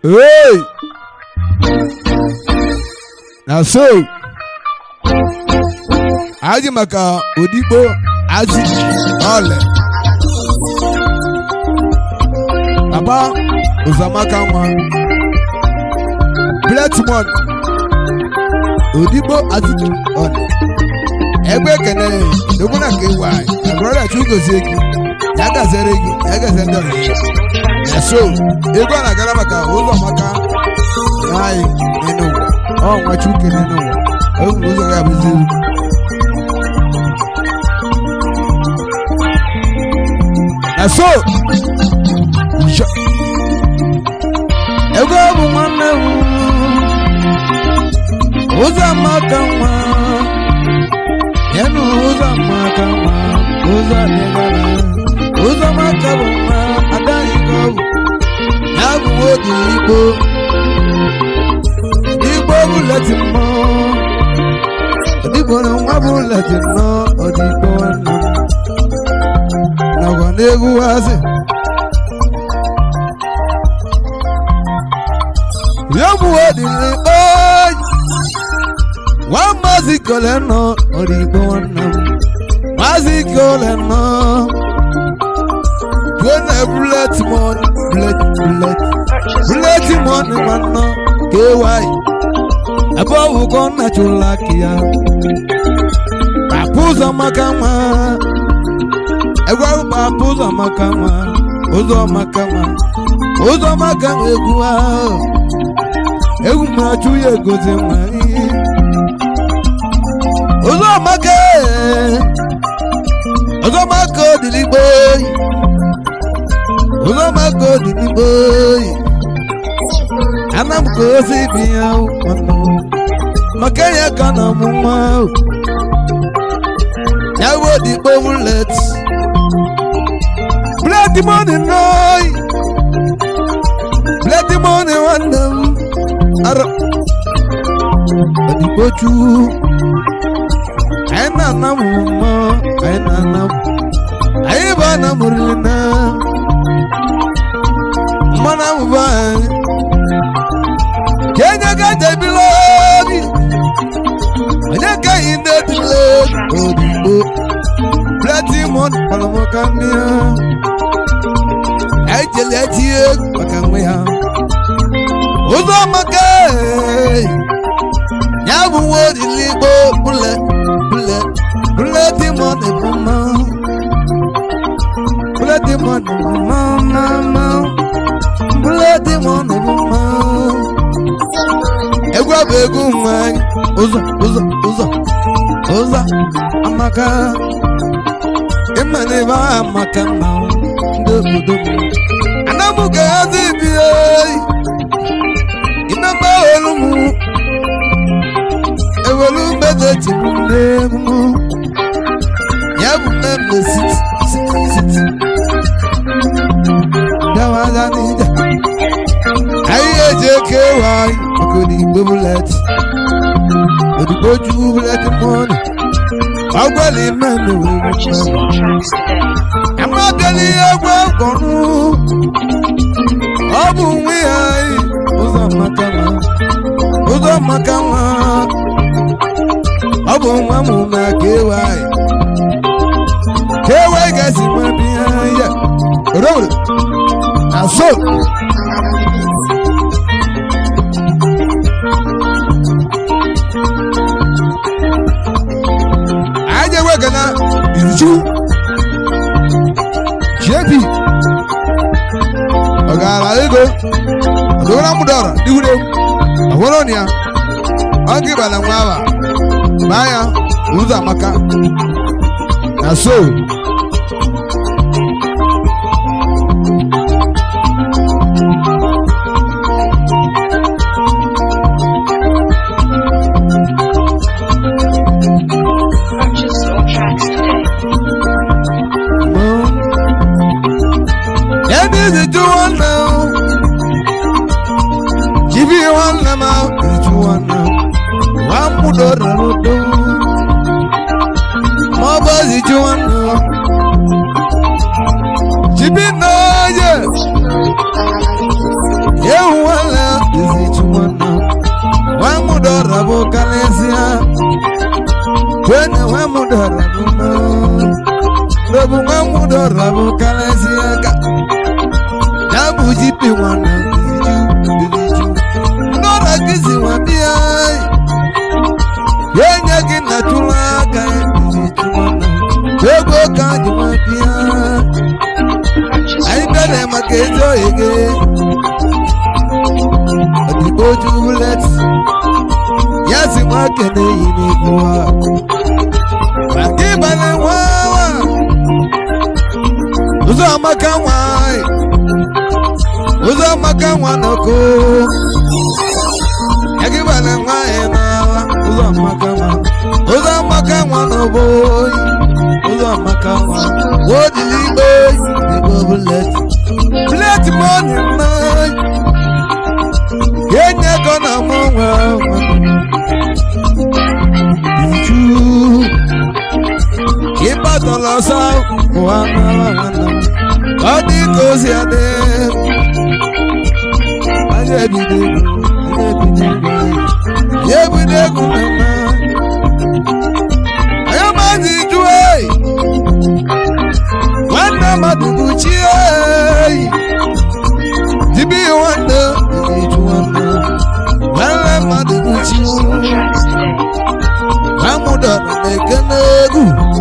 Hey! Na so aji maka odigbo aji ọlẹ baba Uzamaka nwa Bletmon odigbo aji ọlẹ ẹgbẹ́ kẹnẹ lókùnà kéwà àbúrọ̀dà tún gòsè gị ya gazere gị ya gazere ndị ọlẹ na so ego a na-agara maka Uzamaka nwanyị n'elu ụwa ọ nwachi uke n'elu ụwa egwuru ụzọ ya bụzi na so Ncha. ego bụ nwanne m Uzamaka nwa yenu Uzamaka nwa ụzọ adịgara Uzamaka bụ nwa adaghị ka ọ bụ ya bụ otu igbo igbo bụleti mmụọ odigbo na nwa bụleti nnọọ odigbo nwanne m nakwa n'egwu asị ya bụ odili oyi nwa maazị kole nọ odigbo nwanne m maazị kole nọ tuo na bụleti mọni bụleti bụleti bụleti mọni nwanne kewaị ebe ọ bụ ka ọ nachụla aka ya papa ụzọ maka nwa ebe ọ bụ papa ụzọ maka nwa ụzọ maka nwa ụzọ maka nwa egwu ahụ egwu m achụ ya egozi nwa ụzọ maka ụzọ maka odiligbo ụzọ maka odiligbo ana m ka o si bi ya nwanne m maka ya ka na mụ nwa ahụ ya bụ odigbo bulet bulet mọni nọị bulet mọni nwanne m ara odigbo chu anyị na-ana m mma anyị na-ana m anyị bụ ana m riri na mmanụ amụba anyị Kenya gaja bilobi Onye ka yi ndị dile odigbo Platimon palamoka ndị ha Ejele etinye maka nwe ha Ụzọ maka Ya bụ nwa odiligbo bule bule Platimon bụ mma Platimon bụ mma mma mma Platimon bụ mma egwu bụ egwu nwanyị ụzọ ụzọ ụzọ ụzọ amaka ịma na ebe ahụ amaka mma ndị obodo m anamụ ga-ahazi ibi ịnama olu m ewelu mbedo ji m n'egwu m ya bụ mmemme siti siti siti dawaza n'ija anyị eji eke nwanyị maka odigbo bulet odigbo ju bulet mọni ọgbẹlì mẹnu Purchase mẹnu your tracks today. amadeli egwu ọgọnụ ọ bụ nwe ya anyị ụzọ maka nwa ụzọ maka nwa ọ bụ nwa m na kewaị kewaị ga-esi mabi ya ya orowere na so anyị ga-enwe gana iruju jp ọgara ego ọdụwara mụdọrọ dihure ọhụrụ ya ọ gị gbara nwa awa gbaa ya ụzọ amaka na so Purchase your tracks today. Yẹ́nì ti tú wọn náà. Jíbí wọn nà máa ti tú wọn náà. Wà á mú dọ̀rọ̀ lọ́dọ̀. Mọ bá ti tú wọn náà. Jíbí náà yẹ. Yẹ́wù wọn lẹ̀ rabụ kalịsịa wene nwe mụ dọrọ bụ mma Dobu nwe mụ dọrọ bụ kalịsịa ka ya bụ jipi nwanne iziju iziju ndọrọ gị si nwa bịa ya enye gị na tụrụ aka ya iziju nwanne ego ka ji nwa bịa anyị bịara maka ezi oyi gị odibo jubilet ya si nwa kene yi n'egwu ha maka ịbanye nwa wa ụzọ amaka nwanyị ụzọ amaka nwa nọkụ ya gị banye nwanyị n'ala ụzọ amaka nwa ụzọ amaka nwa n'ọbụ oyi ụzọ amaka nwa wodili igbe igbe bulet bulet mọni mmanya kenye kọ na mụ nwe iju ịbatọla ọsọ ụwa n'ala nwanne m ọ dị ka ozi adị anya ebido egwu anya ebido egwu anya ebido egwu na mma anya mazi iju eyi nwanne mmadụ bụ chi eyi dibi nwanne iju nwanne nwanne mmadụ bụ chi Amụdọrọ na-ekene egwu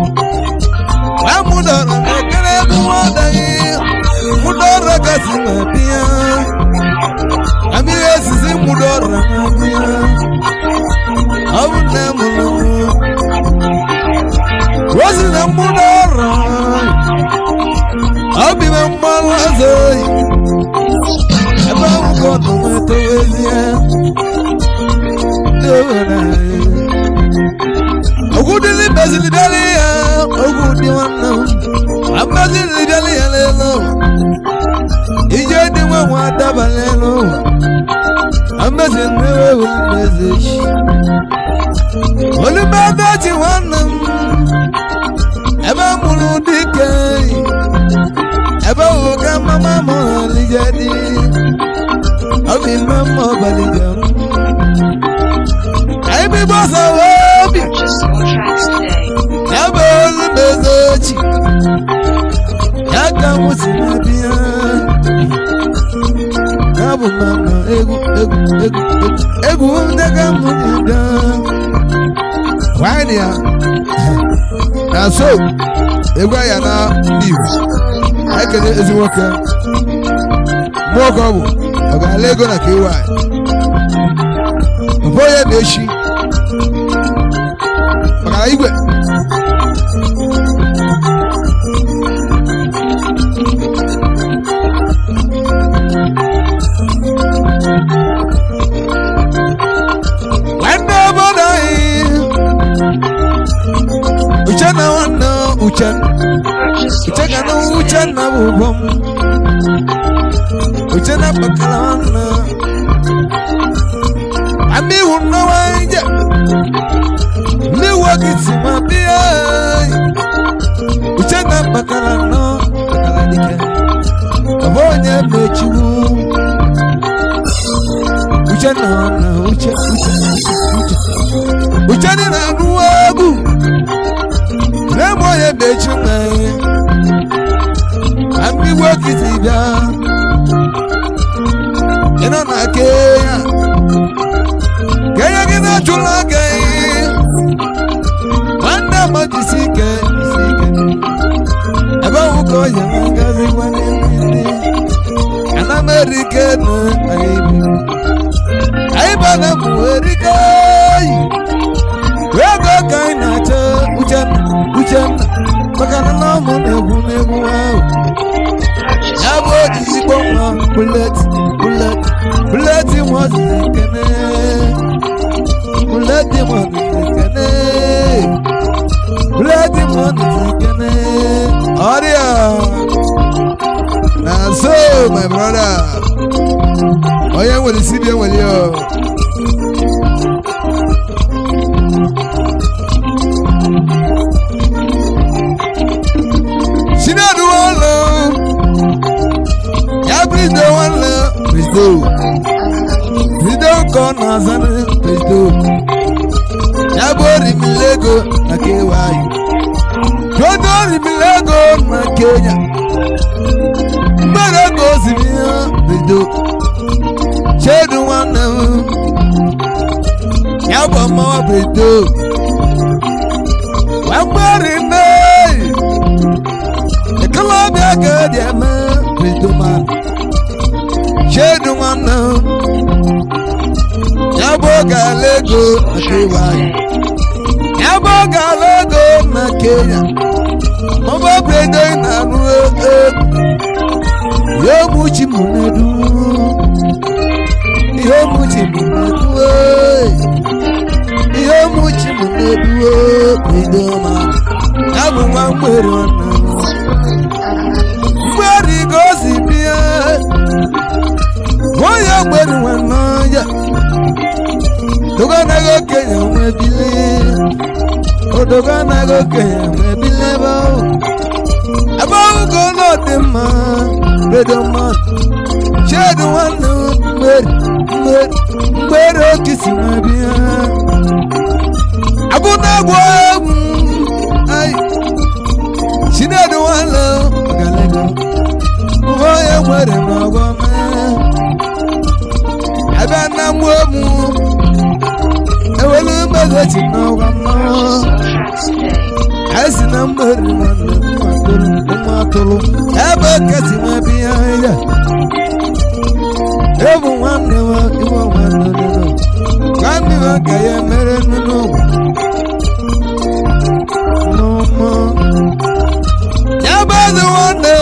Amụdọrọ na-ekene egwu nwadaghị Mụdọrọ gasị na bịa Amịrị esisi mụdọrọ na bịa Ọ bụ nne m lụrụ Ozi na mụdọrọ Ọ bụ ime mmanụ azụ oyi Ebe ahụ ka ọ nọ nweta ezie Ndị owe na ogudili bezili dali ya ogudi nwanne m abazili dali ya lelo ije dị nwa nwa daba lelo amezi nnewe wulmezi echi olumadachi nwanne m ebe mụrụ dike ebe ụga mama mụrụ lije dị ọ bụ ime mma ọbalị jem anyị bụ gbasa obi Purchase your tracks today. ebe olu mezochi ya ka m si na bịa ya bụ mama egwu egwu egwu egwu egwu ndị ka m bịa nwanyị ya na so egwu ya na ndị Igbo anyị kene ezi nwoke mmụọ ka ọ bụ ọ ga-ala ego na KY mbụ onye na-echi maka na igwe nwanne obodo anyị uchenna nwanne uchenna Purchase your uchenna na tracks today. uchenna bụ ụbọm uchenna kpakara nwanne ami iwu nnewa ije ndị uwe gị si ma bịa uchenna kpakara nnọọ kpakara dike ọ bụ onye mechiwu uchenna nwanne uche uche uche uchenna na-anụ egwu na-eme onye mechi nna ya ami iwe gị si bịa ị nọ na ke ya kenye gị na-achụla aka ihe nwanne m jisi ike jisi ike ebe ahụ ka ọ nyere ngazi nwanne mmiri ana m erike na anyị bi anyị bana m erike yi wee go ka anyị na-achọ uchenna uchenna maka na na ụmụ na-egwu n'egwu ahụ Purchase ya your bụ tracks ojizigbo today. nwa bulet bulet buleti nwa ọzụzụ ekene buleti nwa ọzụzụ ekene buleti nwa ọzụzụ ekene ọrịa na so my brother onye nwere isi bịa nwere ya Chinedu nwanne ya Kristo nwanne Kristo Kristo nke ọ na-azanị Kristo ya bụ orimilego na kewayo onye orimilego na kenya mgbere ego oziri ya bido chedu nwanne m ya bụ mmanwa bido wamgbari nne ekolobịa ka dị eme bido mmadụ chedu nwanne m ya bụ ọgala ego na kewayo ya bụ ọgala ego na kenya mọba bido na anụ ego ihe omuchi m na-edu ihe omuchi m na-edu ihe omuchi m na-edu bido ma ya bụ nwa mgbere ọna mgberi ka o si bịa onye gbere nwe n'ọnya doganaghị okenye nwe bili odoganaghị okenye nwe bili ebe ahụ ebe ahụ ka ụlọ dị mma bedo mma chedu nwanne m mgberi mgberi mgberi okisi nwe bịa abụ na-agwọ egwu ai chinedu nwanne m ọgalego onye nwere m ọgwọ mee ebe na mgbu emu ewelu mmegochi n'ọgwa mmanwụ Tracks today. esi na mgberi nwanne m atụrụ mma atụrụ ebe kesi nwa bịa ya ebu nwanne m iwe nwanne nụnụ nwanne m ka ya mere nụnụ n'ụmụ ya bụ eze nwanne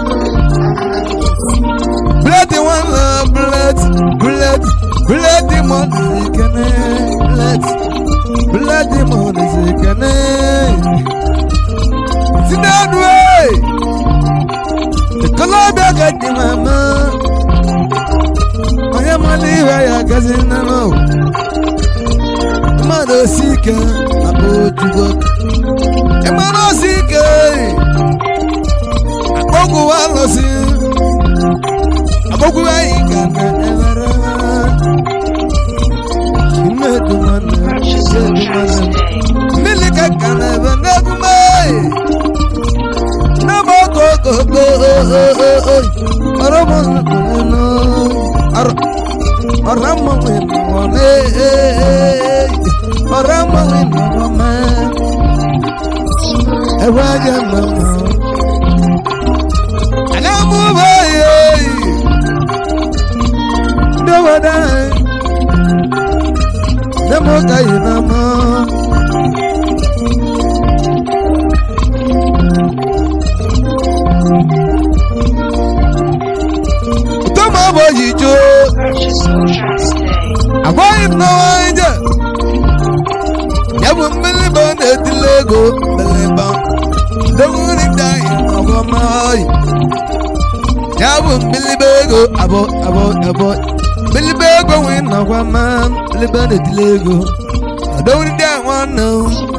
m bleti nwanne bleti bleti bleti mọnụ ikene bleti bleti mọnụ ikene Sinedu ee Ekolobịa ka dị mama onye mmadụ ihe ya gazi nnanụ mmadụ osi ike akpa ojugo ịmara osi ike akpọgwụwa alụsị akpọgwụwa anyị ka na ewere Chinedu nwanne Purchase Chinedu tracks nwanne today. mmiri ka ka na ebe n'egume n'ebe ọkụ okoko ọrụ m nọ ọrụ mmanwụ nọ ọrụ mmanwụ nọ ma ebe aja mmanwụ aga m ụbọ ya ndị obodo anyị ndị m ụka yi na mma Tọ́mọ̀ bọ̀ yìí jó. Purchase tracks today. Agwaghị m n'ọnwa ije. Ya bụ mmiri na-etile ego mbeleba. Dogwuri daghị ọgọ maghị. Ya bụ mmiri ego abọ abọ abọ. Mmiri ego nwee nọkwa ma mmiri na-etile ego. Dogwuri daghị nwanne m.